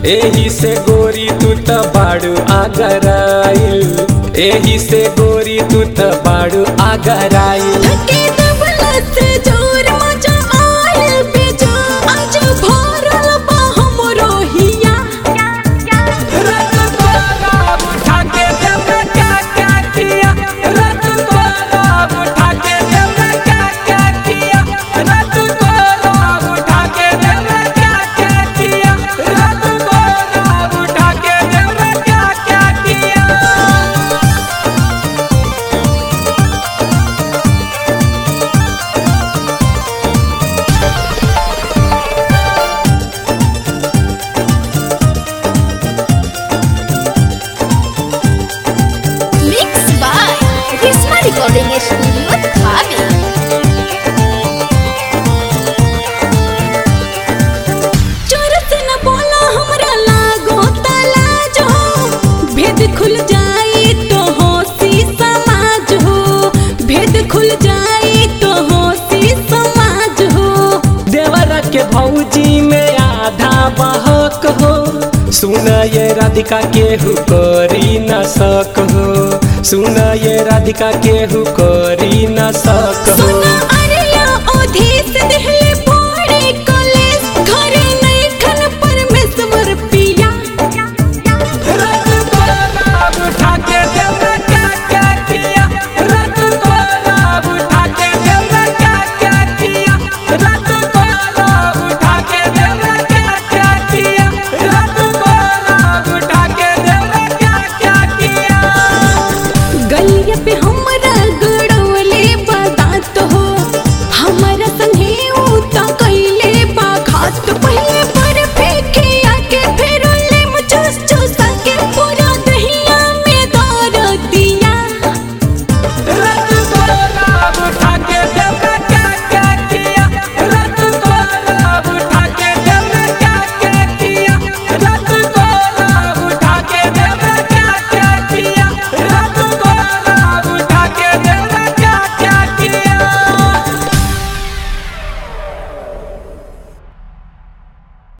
एही से गोरी तू त बाड़ू आगराइल एही से गोरी तू त बाड़ू आगराइल धके दबला से जोर मजा आयल बेजा आज भरल बा हमरो हिया Mixed by Risma Recording Studio, Dhabi. चोर से न बोला हमरा लागो तला जो भेद खुल जाई तो होसी समाज हो भेद खुल जाई तो होसी समाज हो देवरा के भौजी में आधा बहक हो सुन ये राधिका केहू करी न सक हो सुन ये राधिका केहू करी न सक हो सुना अरिया ओधीस देह